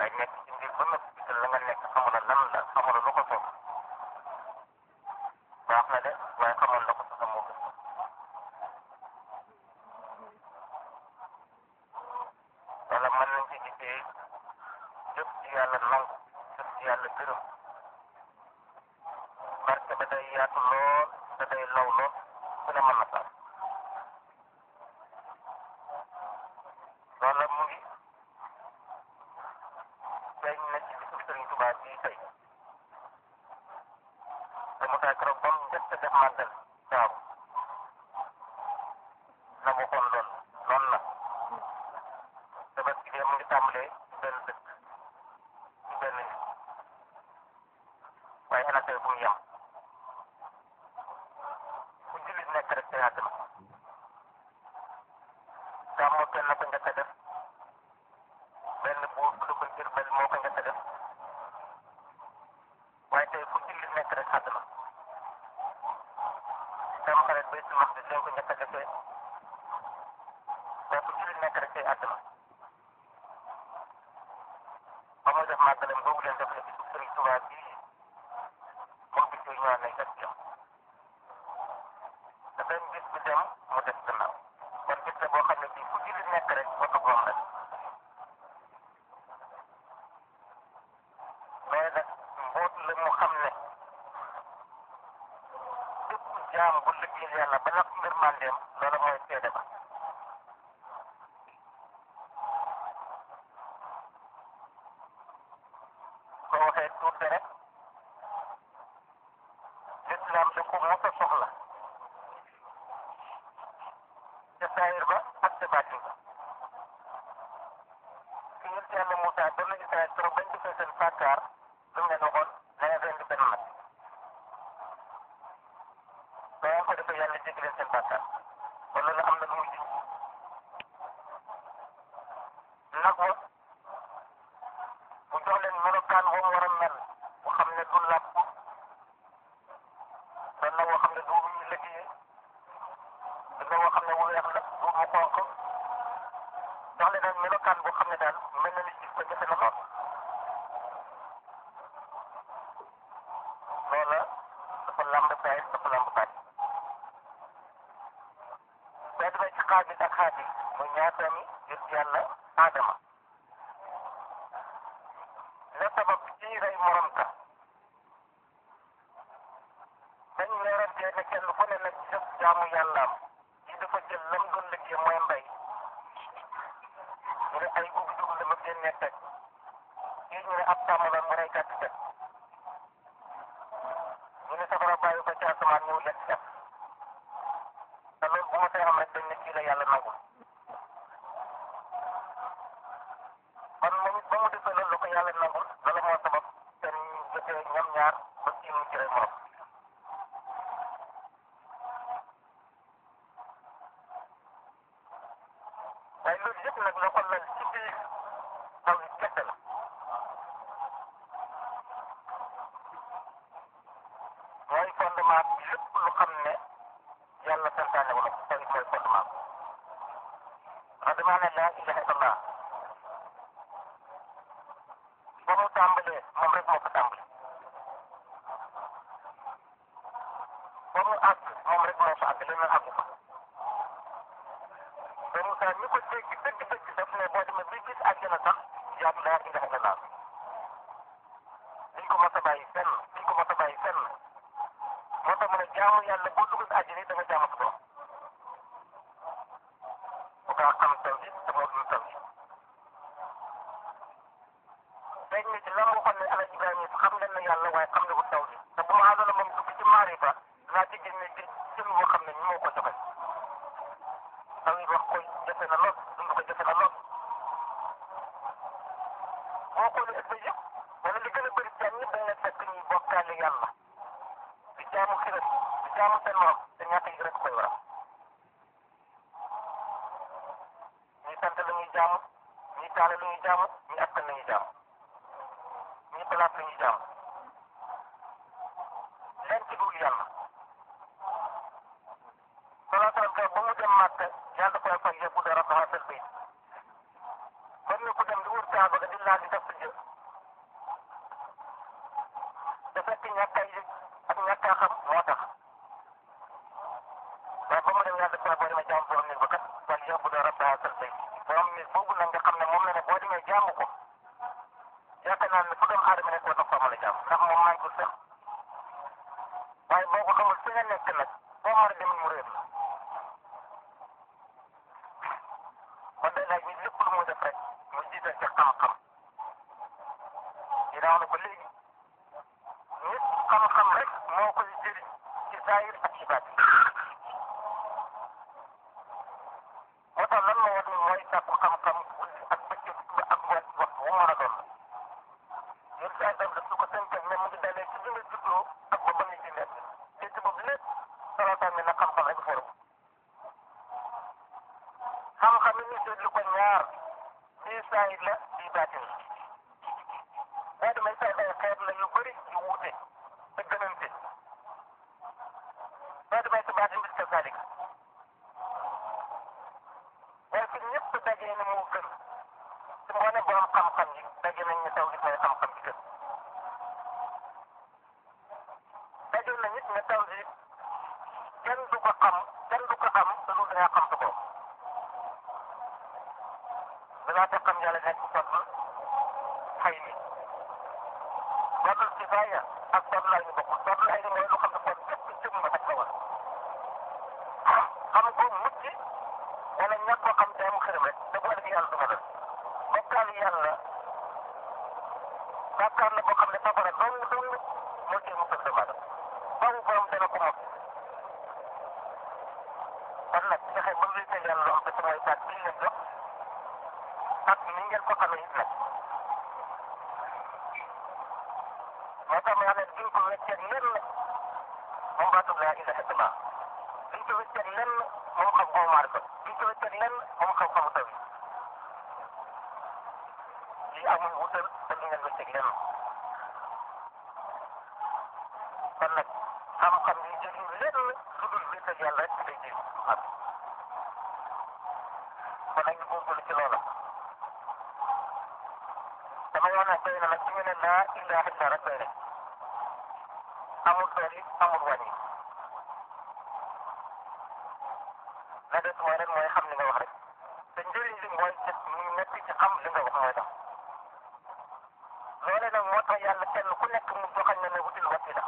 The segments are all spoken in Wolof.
waaye nekk ci mbir ba noppi gisal la nga nekk xamula lan la xamula lu ko soog baax na de waaye xamoon la ko soog moo gën wala mën nañ ci gisee jëf ci yàlla nangu jëf ci yàlla gërëm barke ba day yaatu lool te day law lool ku ne mën na sax loola mu ngi feeñ na ci bisu Sëriñ Tuubaa bii tey te mu taay keroog ba mu njëkk a def màggal daaw la mu waxoon lool noonu la tabaski de mu ngi tàmbalee ci benn dëkk ci benn nit waaye ana tey fu mu yem fu jullit nekk rek tey àdduna gàmmu kenn ko njëkk a def benn buur bu dugg jër benn moo ko njëkk a def waaye tey fu jullit nekk rek àdduna tam xarit baytul maqdis lañ ko njëkk a defee waaye fu jullit nekk rek tey àdduna ba muy def màggalam boobu leen def la ci Sëriñ Tuubaa bii moom bis yooyu ñëwaat nañ kat jëm te benn bis bi dem mu des gannaaw kon bis la boo xam ne bii fu jullit nekk rek wata moom rek mais nag mboot la mu xam ne bépp jaam bu liggéeyal yàlla ba nag mbir mandeem loolu mooy seede ba soo waxee tuuti rek lislaam da ko mos a soxla ca saayir ba ak ca baatin ba ki yëpp yàlla Moussa ba na Israël trop bañ defee seen bàkkaar lu mu leen waxoon na ngeen rendi benn nag ba ngeen ko defee yàlla jéggi leen seen bàkkaar kon loolu am na lu muy ji nag wa mu jox leen melokaan boo mu war a mel bu xam ne du làpp doon na woo xam ne du ñu liggéeyee du na woo xam ne wu weex la du mu xonq jox leen nag melokaan boo xam ne daal mel na ni gis ko jafe na lool loola dafa làmb saay dafa làmb baat boo demee ci xaabil ak xaabil muy ñaatami yëpp yàlla aadama la sabab ci rey morom ka dañ leerantee ne kenn ku ne nag jëf jaamu yàllaam ci dafa jël lam doon liggéey mooy mbay ñu ne ay gub dugub la ma génnee teg kii ñu ne ab sàmm la mu rey gàtt teg ñu ne safara bàyyi ko ci asamaan ñëw lekk def te loolu bu ma see am rek dañ ne kii la yàlla nangul kon moom it ba mu defee loolu la ko yàlla nangul loolu moo sabab seen jotee ñoom ñaar ba kii mu ci rey morom waaye loolu yëpp nag la ko lal ci biir taw yi kese la mooy fondement bi lépp lu xam ne yàlla santaane wala taw it mooy fondement wax damaa ne laa ilaha illallah ba mu tàmbalee moom rek moo ko tàmbali ba mu àgg moom rek moo fa àgg leneen àggu fa te Moussa ñi ko dégg dëgg dëgg daf ne boo demee bi gis àjjana sax yaatu laa ilaha illallah duñ ko mos a bàyyi fenn duñ ko mos a bàyyi fenn moo tax mu ne jaamu yàlla boo dugg si àjjana yi da nga jaamu sa borom bu kaa xam taw bi te moo dul taw bi feeñ na ci lan moo xam ne ala Ibrahima xam leen na yàlla waaye xam ne bu taw bi te bu ma àndoon moom dugg ci maarifa dinaa ci génne ci jëm boo xam ne ñu moo ko joxe taw yi wax ko jafe na lool dund ko jafe na lool boo xoolee ëpp yëpp wala li gën a bëri jaam ñëpp dañ leen fekk ñuy bokkaale yàlla di jaamu xiram di jaamu seen morom te ñàkk yi rek koy waral ñii sant la ñuy jaamu ñii taale la ñuy jaamu ñii askan la ñuy jaamu ñii place la ñuy jaamu leen ci dul yàlla salaatal ka ba mu dem màkk yàlla koy fay yëpp dara dafa sel bayt ba ni ku dem di wër kaaba ga di laal di def jë te fekk ñàkk a yëg ak ñàkk a xam moo tax waaye ba mu dem yàlla saa boo demee jaamu borom nit ba kat wala yóbbu doo rabba haasal bay borom nit boobu nag nga xam ne moom la ne boo demee jaamu ko yaakaar naa ne fu doomu aadama nekk war na ko mën a jaam ndax moom maa ngi ko sax waaye boo ko xamul fi nga nekk nag boo mën a demin mu réer la kon day laaj nit lépp lu muy def rek mu jiital ci xam-xam dinaa ne ko léegi nit xam-xam rek moo koy jëriñ ci zaahir ak ci baatin moo tax lan moo war ni mooy sàkku xam-xam guddi ak bëccëg ba ak wat waxtu wu mën a doon yéen saa daf daf su ko tënkal ne mu ngi dalee ci bi nga juddoo ak ba ba nga ci nekk te boobu lépp salaataan ne na xam-xam rek forum xam-xam yi ñu seetlu ko ñaar bii saayir la bii baatin la boo demee say ay xeet la yu bëri yu wuute te gënante boo demee si baatin bis ka salik waaye fi ñëpp dajee ne moo gën ci mboole borom xam-xam yi daje nañ ne taw gis mooy xam-xam bi gën daje na nit ne taw bi kenn du ko xam kenn du ko am te lu dangaa xam sa bopp dangaa te xam yàlla nekk fadl xëy ni fadl kifaaya ak fadl ay ni bokkul fadl ay ni mooy lu xam ne kon képp jëm nga ak kawal xam ko mucc wala ñàkk ko xam te am xërëm rek da bu ëllëg yàlla du ko def bokkaal yàlla bàkkaar la boo xam ne safara dong dong moo cee musal doomu aadama faw borom dana ko mos kon nag fexe ba wéetal yàlla loo xam ne mooy baat bi leen jox ak ni ngeen ko xamee it nag moo tax ma ne duñ ko wecceeg lenn moom baatub laa ilaha illallah duñ ko wecceeg lenn moom xam-xamu maarifa duñ ko wecceeg lenn moom xam-xamu taw yi lii amul wutal te du ngeen wecceeg lenn kon nag xam-xam yi jëriñ lenn lu dul wéetal yàlla rek day jëriñ xam kon nag ñu góorgóorlu ci loola dama wax ne doy na nag su ñu ne laa ilaha illa rek doy rek amul dooli amul wàññi la des mooy rek mooy xam li nga wax rek te njëriñ li mooy ci ñu nekk ci xam li nga wax mooy tax loole nag moo tax yàlla kenn ku nekk mu joxañ na ne wutil wasila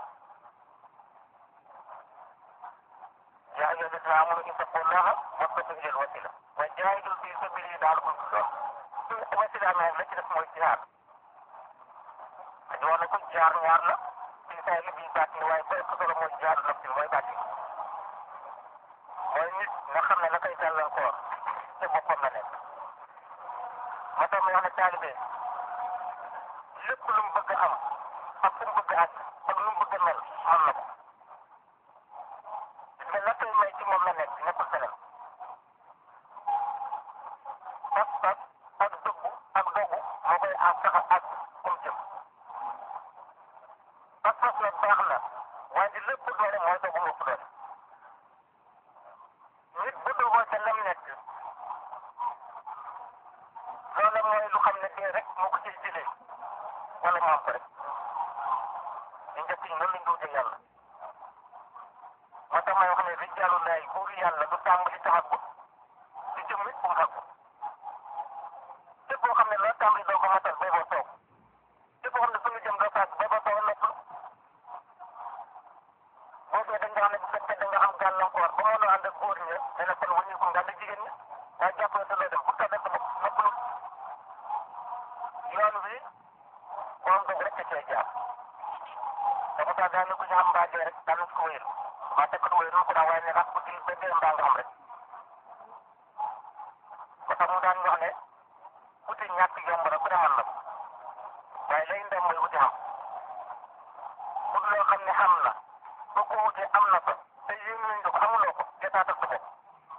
yaa ayyuha alladina amanu ittaqullaha wabtagu ilal wasila wa jaahidu fi sabilihi la'allakum tuflihun su wasila amee la ci def mooy jihaad dañu wax ne ko jaar ñaar la fii saa yi bii baat ni waaye booy ko solo mooy jihaadu nafsi mooy baat yi mooy nit nga xam ne la koy gàllankoor te boppam la nekk moo tax ma wax ne taalibe lépp lu mu bëgg a am ak fu mu bëgg a àgg ak lu mu bëgg a mel mën na ko gis nga la koy may ci moom la nekk nekkul feneen pas pas ak dëggu ak dogu moo koy àgg tax a àgg fu mu jëm pas pas nag baax na waaye di lépp doole mooy dogu ëpp doole nit bu dogoo ca lam nekk loola mooy lu xam ne dee rek moo ko ciy jëlee wala mu am ko rek ñu njëkk ñi noonu lañ ko wutee yàlla moo tax may wax ne rijaalu laay buur yàlla du tàmbali taxagut di jëm it bu mu xàggu képp koo xam ne loo tàmbali doo ko matal bay boo toog képp koo xam ne fu ñu jëm doo fàgg bay boo toog nopp boo dee dañ nga xam ne bu fekkee da nga am gàllankoor ba mënoo ànd ak góor ña dana kon wàññi ko nga ànd ak jigéen ña waaye jàppale te loo dem pour tàggat sa bopp noppalu yoon wi borom dog rek cee jaar dafa tax daal ku ñu am mbaa dee rek daal ko wéyal waa tekk du wéyal ko daa waaye ne rax bu dil ba dee mbaa nga xam rek ba tax mu daan wax ne wuti ñàkk yomb na ku ne mën na ko waaye lay ndam mooy wuti xam ut loo xam ne xam na boo ko wutee am na ko te yéen nañ ko amuloo ko jotaatal sa bopp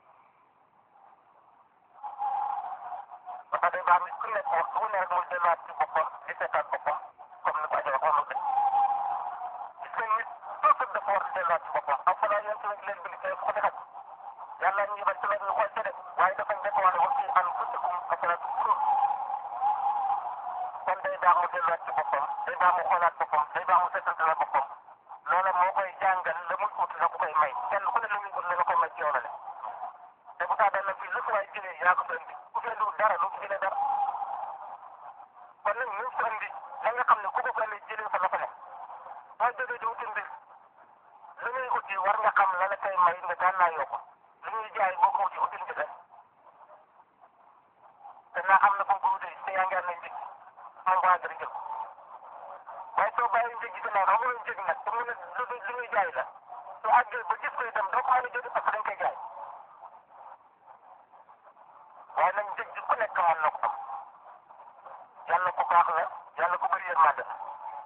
ba tax day baax nit ku nekk waxtu bu ne rek muy delluwaat ci boppam di seetaat boppam comme ni ko Adja wax waxul dëgg gis nga nit toujours dafa war di delluwaat ci boppam ak falaa yéen tamit leen bind kay ko defat yàlla ñu yibal ci loolu ñu xool ca de waaye dafa njëkk wax ne wa fii anfusikum afalaa tubsiruun kon day baax mu delluwaat ci boppam day baax mu xoolaat boppam day baax mu seetantala boppam loola moo koy jàngal la muy ut la ko koy may kenn ku ne la muy ut la nga koy may ci yow la ne te bu taa dana fii lu fi waay jëlee yaa ko fi indi ku fi indiwul dara lu fi jëlee dara kon nag ñu fi indi la nga xam ne ku ko gën a jëlee fa la fa ne boo jógee di wuti mbir li ngay uti war nga xam la la koy may nga daan naa yokk li ñuy jaay boo ko wuti util nga def te naa am na ko ko wutee te yaa ngi am nañ njëg moom waa dara jël waaye soo bàyyi njëg gi gannaaw amuloo njëg nag te mu ne lu li muy jaay la su àggee ba gis ko itam doo ko mën a jënd parce que dañ koy jaay waaye nag njëg gi ku nekk mën na ko am yàlla ku baax la yàlla ku bëri yërmande la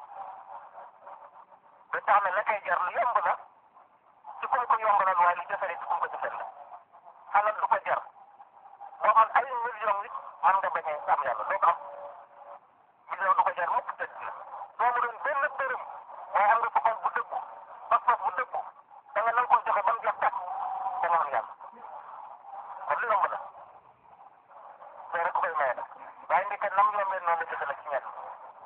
ba tax na la koy jar lu yomb la ci kum ko yombalal waaye lu jafe rek ci kum ko jëfal la xalal du ko jar boo am ay million nit man nga bañ a am yàlla doo ko am million du ko jar mukk tëdd la doo mu doon benn dërëm waaye am nga fa xol bu dëggu pas-pas bu dëggu da nga nan ko joxe ba mu jeex tàkk da nga am yàlla kon lu yomb la soo rek koy maye nag waaye ndeke nam yombee noonu la jëfe la ci ñenn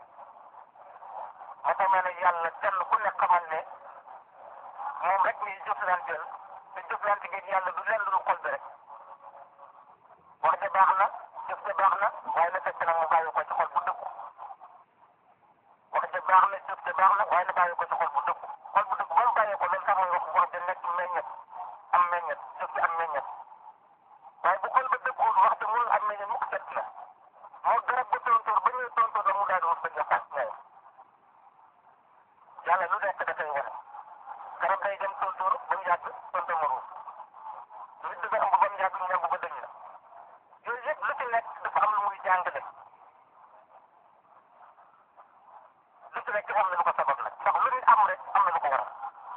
moo tax ma ne yàlla kenn ku nekk xamal ne moom rek muy jëflanteel te jëflante gi yàlla du leen lu xol bi rek wax ja baax na jëf ja baax na waaye na fekk nag mu bàyyi ko ci xol bu dëggu wax ja baax na jëf ja baax na waaye na bàyyi ko ci xol bu dëggu xol bu dëggu ba mu bàyyee ko loolu tax mooy wax wax ja nekk meññet am meññet jëf ja am meññet waaye bu xol ba dëgguwul wax ja mënul am meññet mukk set na moo garab ba tontóor ba ñëwee tontóor la mu daal di wax ba jox ak ñaar yàlla lu nekk dafay wane garab day dem tontóor ba mu yàgg tontóor ma ruus nit dafa ëmb ba mu yàgg ñu ñëw ba dëñ la yooyu yëpp lu ci nekk dafa am lu muy jàngale lu ci nekk am na lu ko sabab nag ndax lu nit am rek am na lu ko waral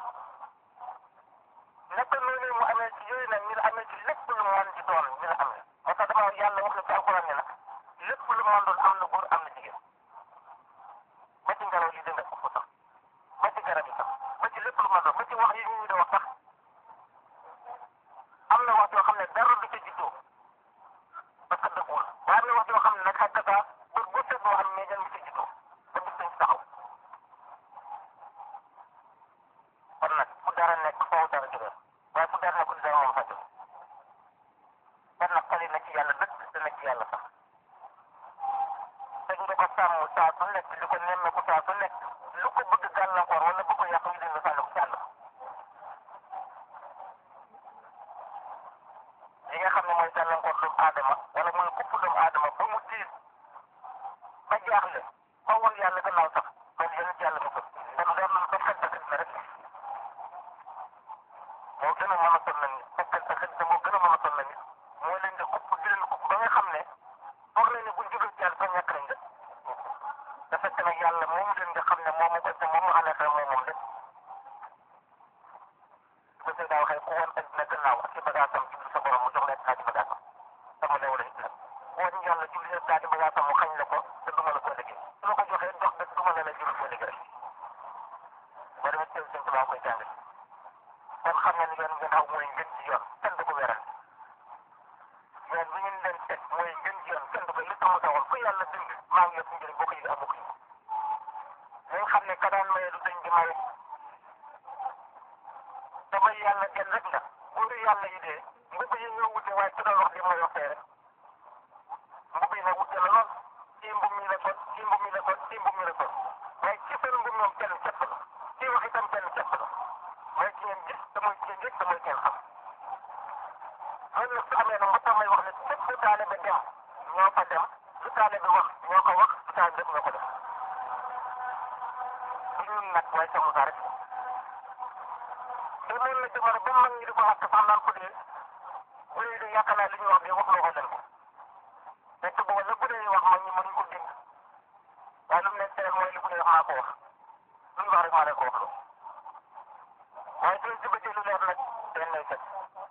nekk noonu mu amee ci yooyu nag ñu la amee ci lépp lu mu mën di doon ñu la amee moo tax dama yàlla wax na ci alxuraan ne nag lépp lu mu mën doon am na góor am na jigéen ba ci ngelaw li dina ëpp sax ba ci garab yi sax ba ci lépp lu mën doon ba ci wax yi ñu di wax sax am na wax yoo xam ne dara du ca juddoo parce que dëggul waaye am na wax yoo xam ne nag xaj na bër bu set boo xam ne ñan mi ci juddoo ba bis dañ taxaw kon nag fu dara nekk foofu dara jógee waaye fu dara nekkul dara moom fa jóge kon nag xale na ci yàlla dëkk te na ci yàlla sax te nga ko sàmm saa su nekk li ko nemmeeku saa su nekk lu ko bëgg gàllankoor wala bëgg ko yàq ñu leen sànni ko ci àll li nga xam ne mooy gàllankoor doomu aadama wala mooy kupp doomu aadama ba mu tiit ba jaaxle ba woon yàlla gannaaw sax loolu yéen ci yàlla mu ko kon leer nañ ko fekk xëj na rek moo gën a mën a sonn nit fekk sa xëj na moo gën a mën a sonn nit moo leen di kupp di leen kupp ba nga xam ne foog nañ ne buñ jógee ci yàlla ba ñàkk nañ de te fekk nag yàlla moom leen nga xam ne moom ko te moom mu àllata moom moom de ko sëy daa waxee ku woon addina gannaaw ak ci bagaasam ci sa borom mu jox la kaa ci bagaasam sama leew la islam woon yàlla ci biir kaa ci bagaasam mu xañ la ko te duma la ko liggéey su la ko joxee jox dëgg duma la la jël ko liggéey ba dama teew sëñ Tuubaa koy jàng kon xam nga ni yoon ngeen xaw mooy ngën ci yoon kenn du ko weral yoon bi ngeen leen teg mooy ngën ci yoon kenn du ko li tax mu taxoon fu yàlla bind maa ngi yëpp njëriñ boo ko yëg amu ko nañ xam ne ka daan maye du dañ di maye te may yàlla kenn rek la buuru yàlla yi dee mbubb yi ñoo wute waaye ku doon wax li mooy waxee rek mbubb yi nag wute la lool kii mbub mi la kon kii mbub mi la kon kii mbub mi la kon waaye ci seen mbub moom kenn képp la kii wax itam kenn képp la mooy ki ngeen gis te mooy ki ngeen yëg te mooy kenn xam loolu nag su amee nag moo tax may wax ne fépp fu taalibe dem ñoo fa dem lu taalibe wax ñoo ko wax lu taalibe def ñoo ko def du ñun nag waaye Cheikh Moussa rek te loolu la jamono ba mag ñi di ko wax sax naan ko dee bu dee de yaakaar naa li ñu wax de wax loo ko leen ko fekk booba la bu dee wax mag ñi mënuñ ko dégg waaye lu mu nekk teel mooy li bu dee wax maa ko wax lu ñu wax rek maa leen ko wax waaye suñ si bëggee lu leer nag den lay fekk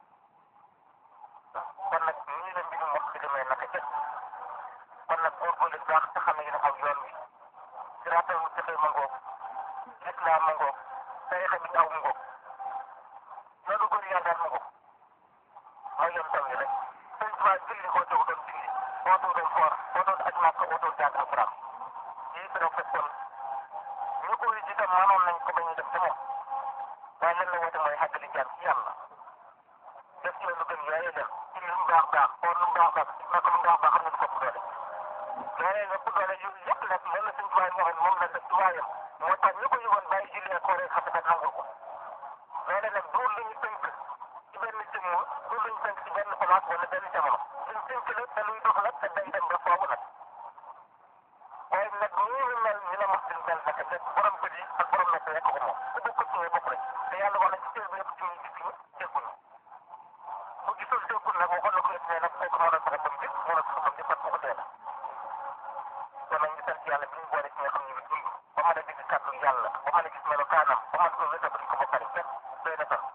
kon nag nii la mbirum wax bi demee naka jëkk kon nag góorgóorlu baax te xam ne yéen a aw yoon wi siraatal mustaqiim ma ngoog lislaam ma ngoog tariixa bi aw ma ngoog loolu góor yàlla ma ngoog mooy yoon taw yi rek sëñ Tuubaa julli koo doon julli koo doon foor koo doon aj Makka koo doon jàng alxuraan yi fi doon fekkoon ñu ko wis itam mënoon nañ ko bañ a def te moom waaye lan la woote mooy xàggali jaam ci yàlla def ci lu gën yooyu def ci lu mu baax baax or lu mu baax baax naka lu mu baax baax xam ne du ko ëpp doole loolee nga ëpp doole yu yëpp nag loolu la suñ tubaab waxoon moom la def tubaayam moo tax ñu ko yëgoon bàyyi julli ak kooree xam ne nangul ko loolee nag duur lu ñu tënk ci benn jëmm duur lu ñu tënk ci benn place wala benn jamono luñ tënk la te luy dox la te day dem ba foofu nag waaye nag nii ñu mel ñu la wax suñ mel nag te borom bët yi ak borom nag rek ko moom ku bokkut ci ñooy bokk rek te yàlla wax na ci teel bi yëpp ci ñuy gis ñu jégguñu bu gisul déggul nag waxoon na ko yëpp ne nag kooku moo la sax a dem jëpp moo la sax a dem jëpp parce que ko dee na kon nag ñu sant yàlla bi ñu boole ci nga xam ne bi dund ba mën a dégg kàddu yàlla ba mën a gis melokaanam ba mën ko wéta ko ba pare képp doy na sax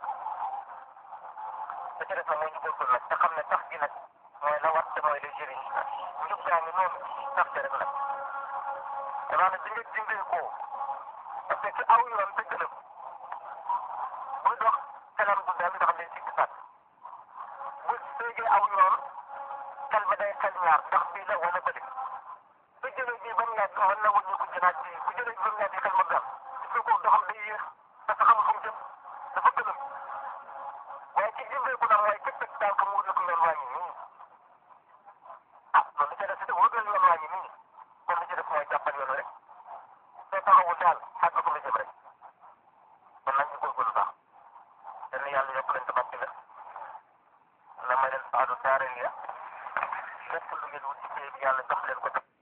te ci def nag mooy ñu góorgóorlu nag te xam ne tax gi nag mooy la war te mooy lay jëriñ njub gaa ngi noonu tax te rek nag danaa ne di nga dindee ko parce que ci aw yoon dëgg la buy dox kanam du dal ndax day sikk sàkk bu séegee aw yoon xel ba day xel ñaar ndax bii la wala bële bu jëlee bii ba mu yàgg mën na wëññi ko jënaat bii bu jëlee bii ba mu yàgg xel ma dal il faut que doxam day yéex parce que xamul fu mu jëm dafa gëlëm waaye ci jëndee ko nag mooy képp teg daal ko mu wut la ko yoon waa ngi nii ah loolu li ca def si wut la yoon waa ngi nii kon li ci def mooy jàppal yoon rek soo taxawul daal xàgg ko la jëm rek kon nag ñu góorgóorlu baax yal na yàlla yokk leen tabax la na ma leen saadu daareel ya lépp lu ngeen wut ci yàlla jox leen ko